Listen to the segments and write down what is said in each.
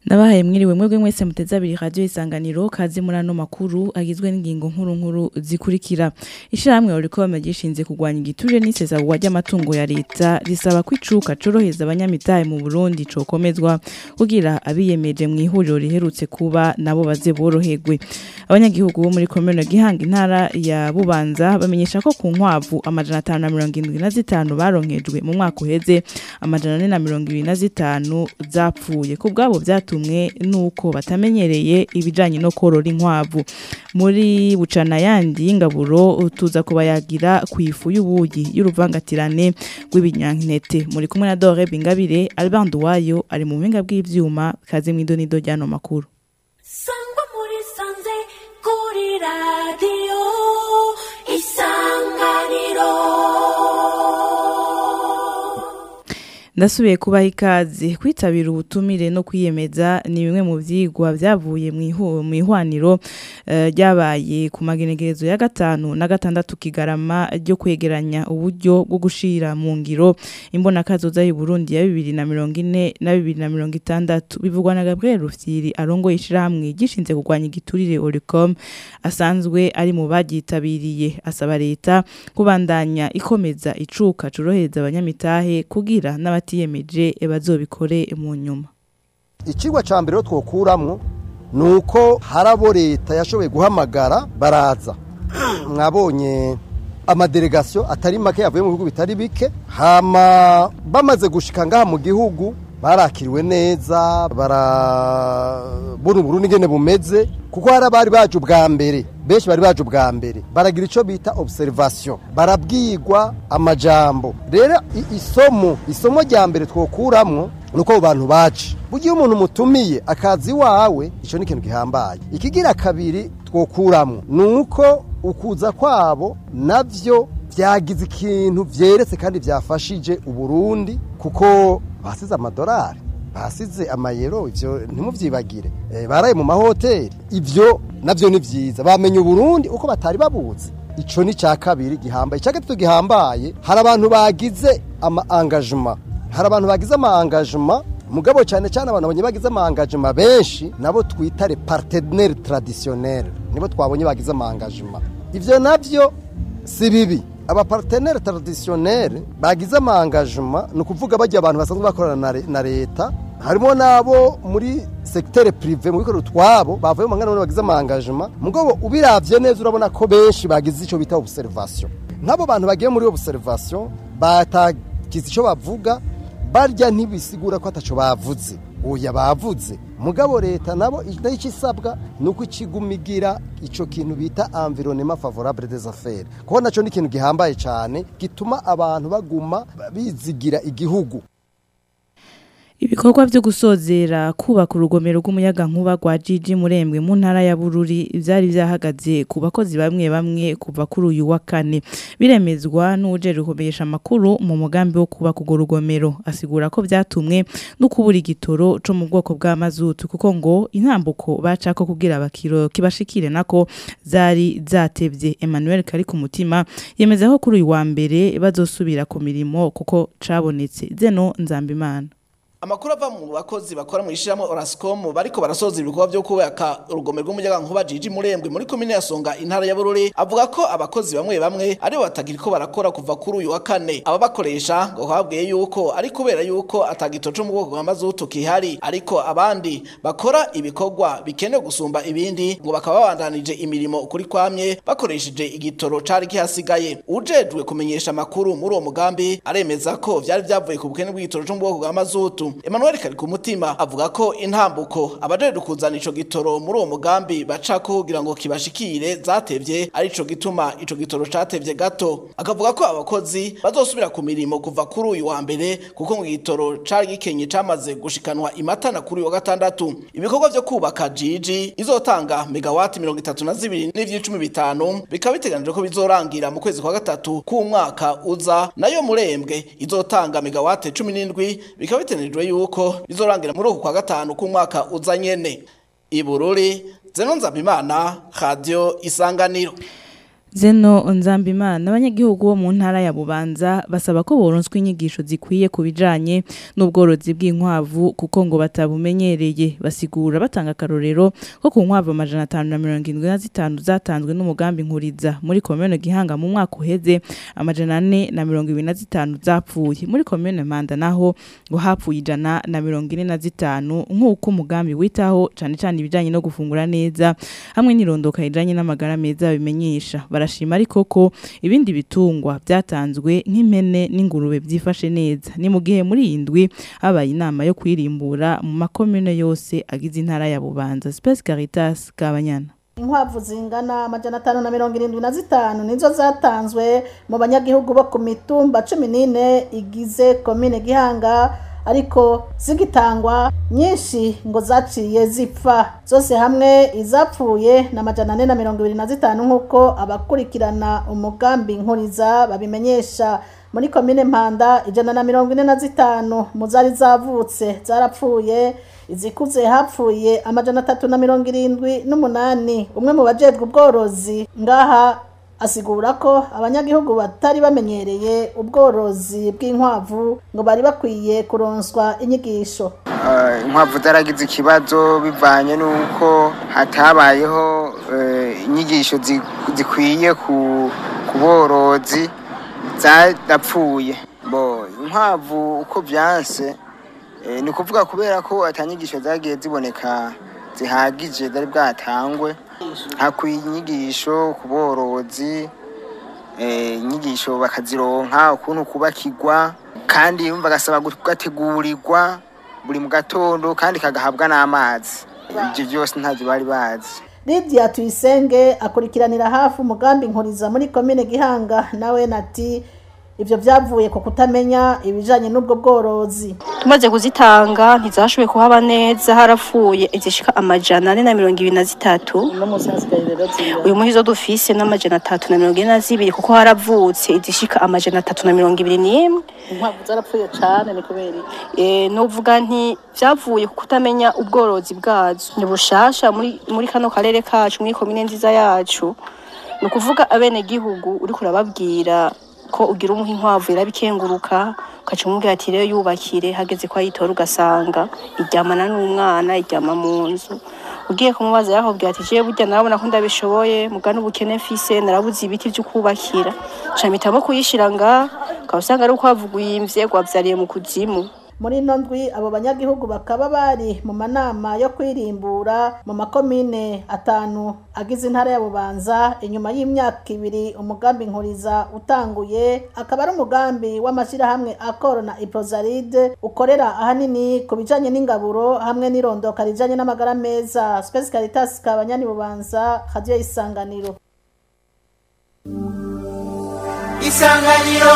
Ndabahaye mwiriwe mwebwe mwese muteze abiri radio isanganiro kazi muri ano makuru agizwe n'ingingo nkuru nkuru zikurikira. Ishirahamwe Oricom gishinze kugwanya igiturire n'isesagwa ry'amatungo ya leta risaba ko icuka coroheza abanyamitahe mu Burundi cokomezwa kugira abiyemeje mu ihuriro riherutse kuba nabo baze boroherwe. Abanyagihugu bo muri komune Gihanga intara ya Bubanza bamenyesha ko ku nkwavu amajana 575 baronkejwe mu mwaka uheze amajana 425 zapfuye ku bwabo byatu batumwe nuko batamenyereye ibijanye no korora inkwavu muri bucana yandi y'ingaburo tuza kubayagira ku ifu y'ubuyi y'uruvangatirane rw'ibinyankete muri kumwe na Dore Bingabire Albert Duwayo ari mu buhinga bw'ivyuma kazi mw'idonido ryano makuru Sangwa muri sanze kuri radio isanganiro ndasubiye kubaha ikaze kwitabira ubutumire no kwiyemeza ni bimwe mu vyigwa vyavuye mu ihwaniro ryabaye ku magenegerezo ya gatanu na gatandatu kigarama ryo kwegeranya uburyo bwo gushira mu ngiro imbonakazoza y'u Burundi ya 2040 na 2060 bivugwa na Gabriel Rufyiri arongo ishirahamwe gishinze kugwanya igiturire Oricom asanzwe ari mu bagitabiriye asaba leta kubandanya ikomeza icuka curohereza abanyamitahe kugira n'abati batiyemeje bazobikore mu nyuma ikigwa ca mbere twokuramwo nuko harabo leta yashoboye guhamagara baraza mwabonye amadelegasiyo atari make yavuye mu bihugu bitari bike hama bamaze gushika ngaha mu gihugu barakiriwe neza barabona uburundi ingene bumeze kuko hari abari baje ubwa mbere benshi bari baje ubwa mbere baragira icyo bita observation barabwigwa amajambo rero isomo isomo rya mbere twokuramwo nuko abo bantu baje bugiye umuntu mutumiye akazi wawe icyo ni ikintu gihambaye ikigira kabiri twokuramwo nuko ukuza kwabo navyo byagize ikintu vyeretse kandi byafashije uburundi kuko basize amadolari basize amayero ivyo ntimuvyibagire e, baraye mu mahoteli ivyo navyo ni vyiza bamenye uburundi uko batari babuzi ico ni ca kabiri gihambaye ca gatatu gihambaye hari abantu bagize ama engagement hari abantu bagize ama engagement mugabo cyane cyane abantu babonye bagize ama engagement benshi nabo twita les partenaires traditionnels nibo twabonye bagize ama engagement ivyo navyo si bibi abapartenere traditionnel bagize ama engagement ni ukuvuga bajya abantu basanzwe bakorana na leta harimo nabo muri secteur privé mu bikorero twabo bavuye mu ngana bagize ama engagement mugabo ubiravye neza urabona ko benshi bagize ico bita observation nk'abo bantu bagiye muri observation batagize ico bavuga barya ntibisigura ko ataco bavuze oya bavuze mugabo leta nabo icyo isabwa ni uko ikigumigira icyo kintu bita environnement favorable des affaires kuko nacyo ni ikintu gihambaye cyane gituma abantu baguma bizigira igihugu Ibikorwa byo gusozera kubaka urugomero rw'umuyaga nkuba rwa Gigi Murembwe mu ntara ya Bururi byari byahagaze ku bakozi bamwe bamwe kuva kuri uyu wa kane biremezwa n'uje rukomesha makuru mu mugambi wo kubaka urwo rugomero asigura ko byatumwe no kubura igitoro cyo mu bwoko bwa mazutu kuko ngo intambuko bacako kugira bakiro kibashikire nako zari zatevye Emmanuel kari ku mutima yemeza ko kuri uyu wa mbere bazosubira ku mirimo kuko cabonetse zeno nzambimana Amakuru ava mu bakozi bakora mu ishyirahamwe Orascom bariko barasoza ibikorwa byo kubaka urugomero rw'umuyaga nkuba Jiji Murembwe muri komine ya Songa intara ya Bururi avuga ko abakozi bamwe bamwe ari batagira ko barakora kuva kuri uyu wa kane aba bakoresha ngo habwiye yuko ari kubera yuko atagito cyo mu bwoko bwa mazutu kihari ariko abandi bakora ibikorwa bikenewe gusumba ibindi ngo bakaba babandanije imirimo kuri kwamye bakoresheje igitoro cari kihasigaye ujejwe kumenyesha amakuru muri uwo mugambi aremeza ko vyari vyavuye ku bukene bw'igitoro cyo mu bwoko bwa mazutu Emmanuel kari ku mutima avuga ko intambuko abajeje kuzana ico gitoro muri uwo mugambi bacako kugira ngo kibashikire zatevye ari ico gituma ico gitoro catevye gato akavuga ko abakozi bazosubira ku mirimo kuva kuri uyu wa mbere kuko ngo igitoro cari gikenye camaze gushikanwa imatana kuri uyu wa gatandatu ibikorwa vyo kubaka jiji izotanga megawati mirongo itatu na zibiri n'ivy'icumi bitanu bikaba biteganijwe ko bizorangira mu kwezi kwa gatatu k'umwaka uza nayo murembwe izotanga megawati cumi n'indwi bikaba biteganijwe yuko bizorangira muri uku kwa gatanu k'umwaka uza nyene ibururi zeno nzabimana radio isanganiro Zeno Nzambimana abanyagihugu bo mu ntara ya Bubanza basaba ko boronswa inyigisho zikwiye ku bijanye n'ubworozi bw'inkwavu kuko ngo batabumenyereye basigura batanga akarorero ko ku nkwavu amajana atanu na mirongo indwi na zitanu zatanzwe n'umugambi nkuriza muri komine Gihanga mu mwaka uheze amajana ane na mirongo ibiri na zitanu zapfuye muri komine Manda naho ngo hapfuye ijana na mirongo ine na zitanu nk'uko umugambi witaho cane cane ibijanye no gufungura neza hamwe n'irondoka rijanye n'amagara meza bimenyesha barashima ariko ko ibindi bitungwa byatanzwe nk'impene n'ingurube byifashe neza ni mu gihe muri iyi ndwi habaye inama yo kwirimbura mu makomune yose agize intara ya Bubanza Space Caritas Kabanyana inkwavu zingana amajana atanu na mirongo irindwi na zitanu nizo zatanzwe mu banyagihugu bo ku mitumba cumi n'ine igize komine gihanga ariko zigitangwa nyinshi ngo zaciye zipfa zose hamwe izapfuye na amajana ane na mirongo ibiri na zitanu nk'uko abakurikirana umugambi nkuriza babimenyesha muri komine mpanda ijana na mirongo ine na zitanu mu zari zavutse zarapfuye izikuze hapfuye amajana atatu na mirongo irindwi n'umunani umwe mu bajejwe ubworozi ngaha asigura ko abanyagihugu batari bamenyereye ubworozi bw'inkwavu ngo bari bakwiye kuronswa inyigisho Eh, inkwavu zaragize ikibazo bivanye n'uko hatabayeho eh, inyigisho zi- zikwiye ku ku borozi zarapfuye bo inkwavu uko byanse eh, ni ukuvuga kubera ko atanyigisho zagiye ziboneka zihagije zari bwatangwe hakwiye inyigisho ku borozi eh, inyigisho bakazironka ukuntu kubakirwa kandi yumva agasaba kugategurirwa buri mu gatondo kandi kagahabwa n'amazi ibyo byose ntabyo bari bazi Lydia Tuyisenge akurikiranira hafi umugambi nkuriza muri komine Gihanga nawe nati ivyo vyavuye ku kutamenya ibijanye n'ubwo bworozi tumaze kuzitanga ntizashoboye kuhaba neza harapfuye izishika amajana ane na mirongo ibiri na zitatu uyu muhi zo dufise n'amajana atatu na mirongo ine na zibiri kuko haravutse izishika amajana atatu na mirongo ibiri n'imwe inkwavu zarapfuye cane ni kubera Eh, novuga nti vyavuye ku kutamenya ubworozi bwazo ni bushasha muri, muri kano karere kacu muri komine nziza yacu ni ukuvuga abene gihugu uriko urababwira ko ugira umuha inkwavu irabikenguruka ukaca umubwira ati rero yubakire hageze ko ayitora ugasanga iryamana n'umwana iryama mu nzu ugiye kumubaza yakubwira ati jewe burya narabona ko ndabishoboye mugana ubukene mfise narabuze ibiti vyo kubakira ca mpitamo kuyishira nga ukaba usanga ari uko havuguyimvye gwavyariye mu kuzimu muri ino ndwi abo banyagihugu bakaba bari mu manama yo kwirimbura mu makomine atanu agize intara ya bubanza inyuma y'imyaka ibiri umugambi nkuriza utanguye akaba ari umugambi w'amashyirahamwe akoro na iprozaride ukorera ahanini ku bijanye n'ingaburo hamwe n'irondoka rijanye n'amagara meza spesi caritas kabanyani bubanza radiyo y'isanganiro isanganiro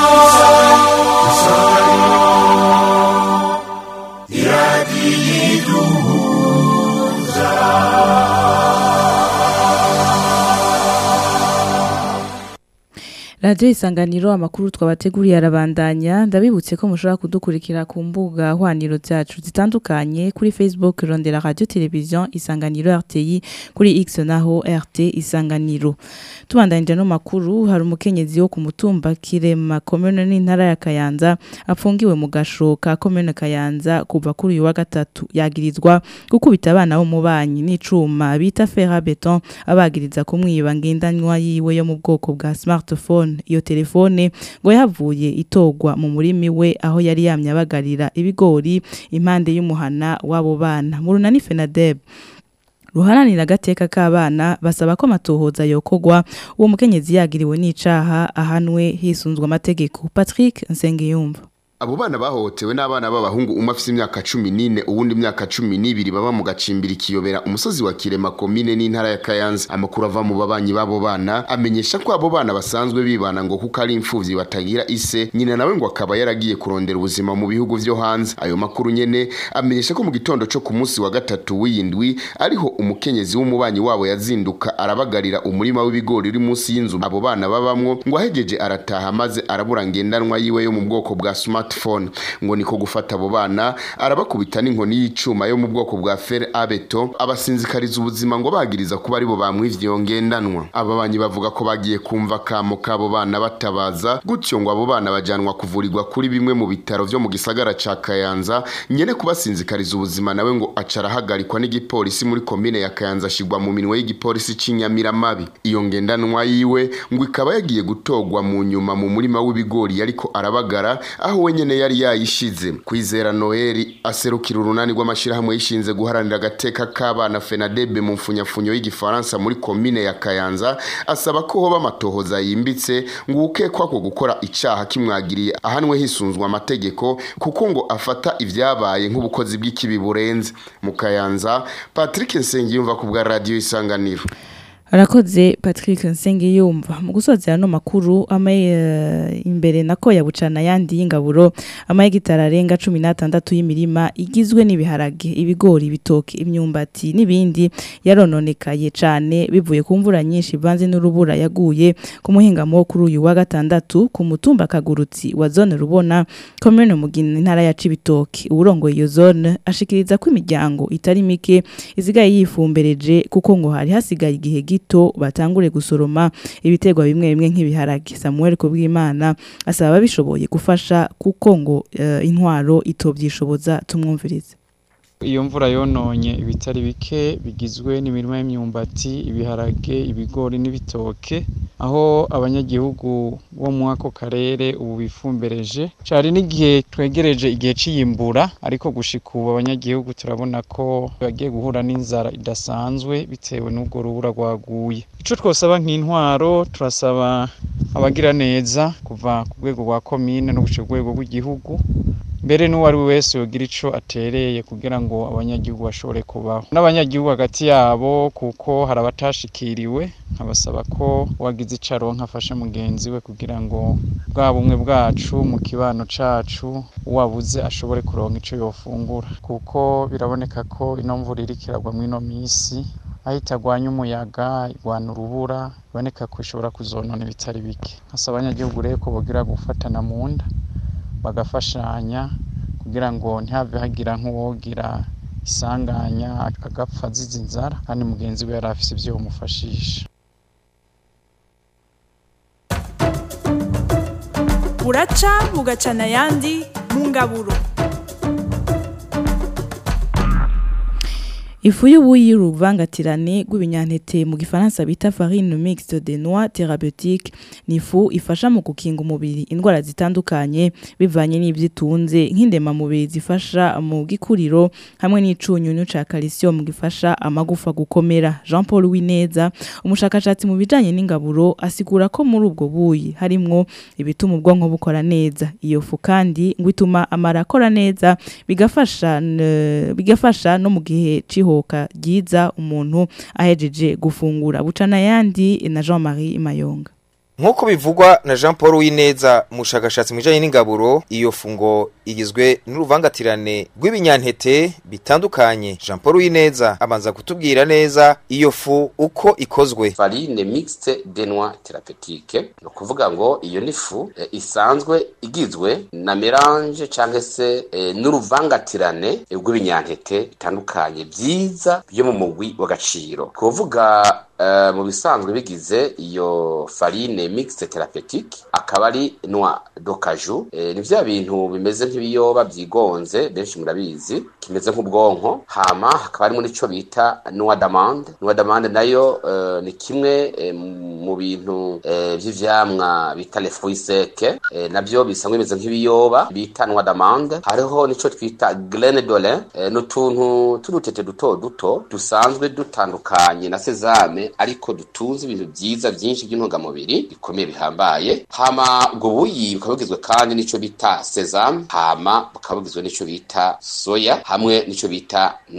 Radio isanganiro amakuru twabateguriye arabandanya ndabibutse ko mushobora kudukurikira ku mbuga hwaniro zacu zitandukanye kuri Facebook Rondera Radio Television Isanganiro RTI kuri X naho RT Isanganiro tubandanyije no makuru hari umukenyezi wo ku mutumba Kirema commune n'intara ya Kayanza apfungiwe mu gasho ka commune Kayanza kuva kuri uyu wa gatatu yagirizwa gukubita abana bo mu banyi n'icuma bita fer à béton abagiriza kumwiba ngendanwa yiwe yo mu bwoko bwa smartphone iyo telefone ngo yavuye itogwa mu murimi we aho yari yamye abagarira ibigori impande y'umuhana w'abo bana mu runani Fenadeb ruharanira agateka k'abana basaba ko amatohoza yokogwa uwo mukenyezi yagiriwe n'icaha ahanwe hisunzwe amategeko Patrick Nsengiyumva Abo bana bahohotewe n'abana b'abahungu umwe afise imyaka cumi n'ine uwundi imyaka cumi n'ibiri baba mu gacimbiri kiyobera umusozi wa Kirema komine n'intara ya Kayanza amakuru ava mu babanyi b'abo bana amenyesha ko abo bana basanzwe bibana ngo kuko ari imfuvyi batagira ise nyina nawe ngo akaba yaragiye kurondera ubuzima mu bihugu vyo hanze ayo makuru nyene amenyesha ko mu gitondo co ku munsi wa gatatu w'iyindwi ariho umukenyezi w'umubanyi wabo yazinduka arabagarira umurima w'ibigori uri munsi y'inzu abo bana babamwo ngo ahegeje arataha maze arabura ngendanwa yiwe yo mu bwoko bwa smart smartphone ngo niko gufata abo bana arabakubita n'inkoni y'icuma yo mu bwoko bwa fer abeto abasinzikariza ubuzima ngo bagiriza kuba aribo bamwivye iyo ngendanwa aba banyi bavuga ko bagiye kumva kamo k'abo bana batabaza gutyo ngo abo bana bajanwa kuvurirwa kuri bimwe mu bitaro vyo mu gisagara ca Kayanza nyene kubasinzikariza ubuzima nawe ngo acara ahagarikwa n'igipolisi muri komine ya Kayanza ashigwa mu minwe y'igipolisi c'Inyamiramabi iyo ngendanwa yiwe ngo ikaba yagiye gutogwa mu nyuma mu murima w'ibigori ariko arabagara aho we nyene yari yayishize kwizera Noeli aserukira urunani rw'amashirahamwe yishinze guharanira agateka k'abana FENADEB mu mfunyafunyo y'igifaransa muri komine ya Kayanza asaba ko hoba amatohoza yimbitse ngo ukekwa ko gukora icaha kimwagiriye ahanwe hisunzwe amategeko kuko ngo afata ivyabaye nk'ubukozi bw'ikibi burenze mu Kayanza Patrick Nsengiyumva ku bwa radio isanganiro arakoze patrick nsengiyumva mu gusozera no makuru amaye uh, imbere nako yabucana yandi y'ingaburo amaye gitara arenga 16 y'imirima igizwe n'ibiharage ibigori ibitoke imyumbati n'ibindi yarononekaye cane bivuye ku mvura nyinshi ivanze n'urubura yaguye ku muhingamo kuri uyu wa gatandatu ku mutumba kagurutsi wa zone rubona commune mugina intara ya Cibitoke urongoye iyo zone ashikiriza ko imiryango itari mike izigaye yifumbereje kuko ngo hari hasigaye igihe gito batangure gusoroma ibiterwa bimwe bimwe nk'ibiharage Samuel Kubwimana asaba ababishoboye gufasha kuko ngo uh, intwaro itobyishoboza tumwumvirize iyo mvura yononye ibitari bike bigizwe n'imirima y'imyumbati ibiharage ibigori n'ibitoke aho abanyagihugu bo mu ako karere ubu bifumbereje cari n'igihe twegereje igihe c'iyimbura ariko gushika ubu abanyagihugu turabona ko bagiye guhura n'inzara idasanzwe bitewe n'ubwo rubura rwaguye ico twosaba nk'intwaro turasaba abagira neza kuva ku rwego rwa komine no gushika ku rwego rw'igihugu mbere n'uwari we wese yogira ico atereye kugira ngo abanyagihugu bashobore kubaho n'abanyagihugu hagati yabo kuko hari abatashikiriwe nkabasaba ko uwagize ico aronka afashe mugenzi we kugira ngo bwa bumwe bwacu mu kibano cacu uwabuze ashobore kuronka ico yofungura kuko biraboneka ko ino mvura iriko iragwa mw'ino misi aho itagwanya umuyaga igwana urubura biboneka ko ishobora kuzonona ibitari bike nkasaba abanyagihugu rero ko bogira gufatana mu nda bagafashanya kugira ngo ntihave hagira nk'uwogira isanganya agapfa azize inzara kandi mugenzi we yari afise ibyo bamufashisha buraca bugacana ayandi mu ngaburo Ifu y'ubuyi y'uruvangatirane rw'ibinyampeke mu gifaransa bita farine mixte de noix thérapeutique ni ifu ifasha mu gukinga umubiri indwara zitandukanye bivanye n'ibyo itunze nk'indema mubiri zifasha mu gikuriro hamwe n'icunyunyu ca calcium gifasha amagufa gukomera Jean Paul Wineza umushakashatsi mu bijanye n'ingaburo asigura ko muri ubwo buyi harimwo ibituma ubwonko bukora neza iyo fu kandi ngo ituma amara akora neza bigafasha bigafasha no mu gihe ciho ihoka ryiza umuntu ahejeje gufungura bucana yandi na Jean Marie Mayonga Nkuko bivugwa na Jean Paul Wineza umushakashatsi mwijanye n'ingaburo iyo fungo igizwe n'uruvangatirane rw'ibinyantete bitandukanye Jean Paul Wineza abanza kutubwira neza iyo fu uko ikozwe farine mixte de noix thérapeutique no kuvuga ngo iyo ni fu e, isanzwe igizwe na melange canke se e, n'uruvangatirane e, rw'ibinyantete bitandukanye byiza byo mu mugwi w'agaciro kuvuga Uh, mu bisanzwe bigize iyo farine mixte thérapeutique akaba ari noix d'ocaju e, ni vya bintu bimeze nk'ibiyoba byigonze benshi murabizi kimeze nk'ubwonko hama hakaba harimo n'ico bita noix d'amande noix d'amande nayo uh, ni kimwe e, mu bintu e, vy'ivyamwa bita les fruits secs e, navyo bisanzwe bimeze nk'ibiyoba bita noix d'amande hariho nico twita graine d'olin e, n'utuntu t'udutete duto duto dusanzwe dutandukanye na sesame ariko dutunze ibintu byiza byinshi by'intungamubiri bikomeye bihambaye hama ubwo buyi bukaba bugizwe kandi n'ico bita sesame hama bukaba bugizwe n'ico bita soya hamwe n'ico bita noix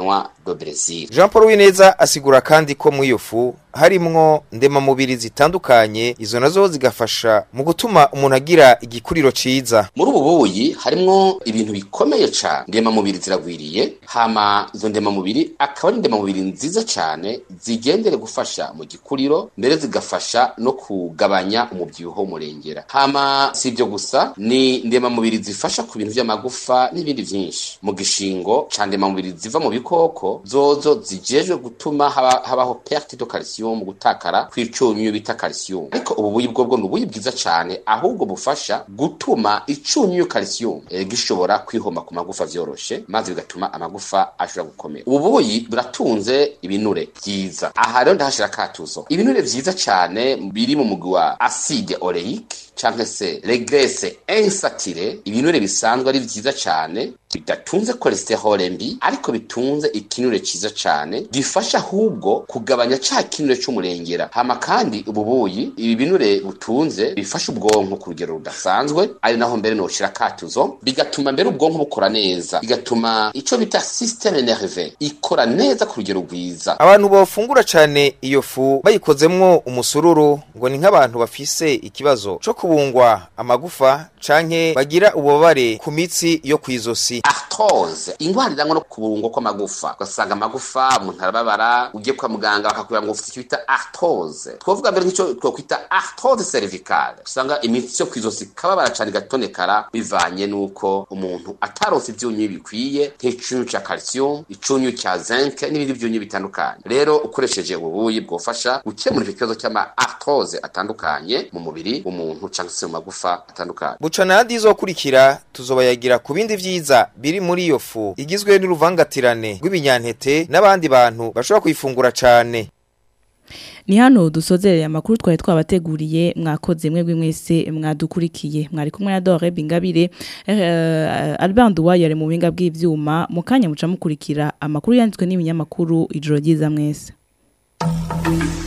do Brazil Jean Paul Wineza asigura kandi ko mu iyo fu harimwo ndemamubiri zitandukanye izo nazo zigafasha mu gutuma umuntu agira igikuriro ciza muri ubu buyi harimwo ibintu bikomeye cyane ndemamubiri ziragwiriye hama izo ndemamubiri akaba ari ndemamubiri nziza cyane zigendere gufasha mu gikuriro mbere zigafasha no kugabanya umubyibuho murengera hama si ibyo gusa ni ndemamubiri zifasha ku bintu by'amagufa n'ibindi byinshi mu gishingo ca ndemamubiri ziva mu bikoko zozo zijejwe gutuma haba, habaho perte de calcium mu gutakara kw'icunyu bita calcium ariko ubu buyi bwo bwo ni ubuyi bwiza cyane ahubwo bufasha gutuma icunyu calcium eh, gishobora kwihoma ku magufa vyoroshe maze bigatuma amagufa ashobora gukomera ubu buyi buratunze ibinure byiza aha rero ndahashira katuzo ibinure vyiza cyane biri mu mugwi wa acide oleique canke se regrese insatire ibinure bisanzwe ari vyiza cyane bidatunze cholesterol mbi ariko bitunze ikinure ciza cyane gifasha ahubwo kugabanya ca kinure c'umurengera hama kandi ubu buyi ibi binure butunze bifasha ubwonko ku rugero rudasanzwe ari naho mbere noshira katuzo bigatuma mbere ubwonko bukora neza bigatuma ico bita systeme nerve ikora neza ku rugero rwiza abantu bafungura cane iyo fu bayikozemwo umusururu ngo ni nk'abantu bafise ikibazo co kubungwa amagufa canke bagira ububabare ku mitsi yo kw'izosi arthrose ingwara irangwa no kubungwa kw'amagufa ugasanga amagufa umuntu arababara ugiye kwa muganga bakakubwira ngo ufite icyo bita arthrose twovuga mbere nk'icyo twokwita arthrose cervicale usanga imitsi yo kw'izosi kababara cane igatonekara bivanye n'uko umuntu ataronse ivyunyu bikwiye nk'icunyu ca calcium icunyu ca zinc n'ibindi vyunyu bitandukanye rero ukoresheje ububuyi bwofasha gukemura ikibazo cy'ama arthrose atandukanye mu mubiri w'umuntu cyangwa se mu magufa atandukanye buca nandi izokurikira tuzobayagira ku bindi vyiza biri muri iyo fu igizwe n'uruvangatirane rw'ibinyantete n'abandi bantu bashobora kuyifungura cane ni hano dusozereye amakuru twari twabateguriye mwakoze mwebwe mwese mwadukurikiye mwari kumwe na Dore Bingabire eh, Albert Duwaye ari mu binga bw'ivyuma mu kanya muca mukurikira amakuru yanditswe n'ibinyamakuru ijoro ryiza mwese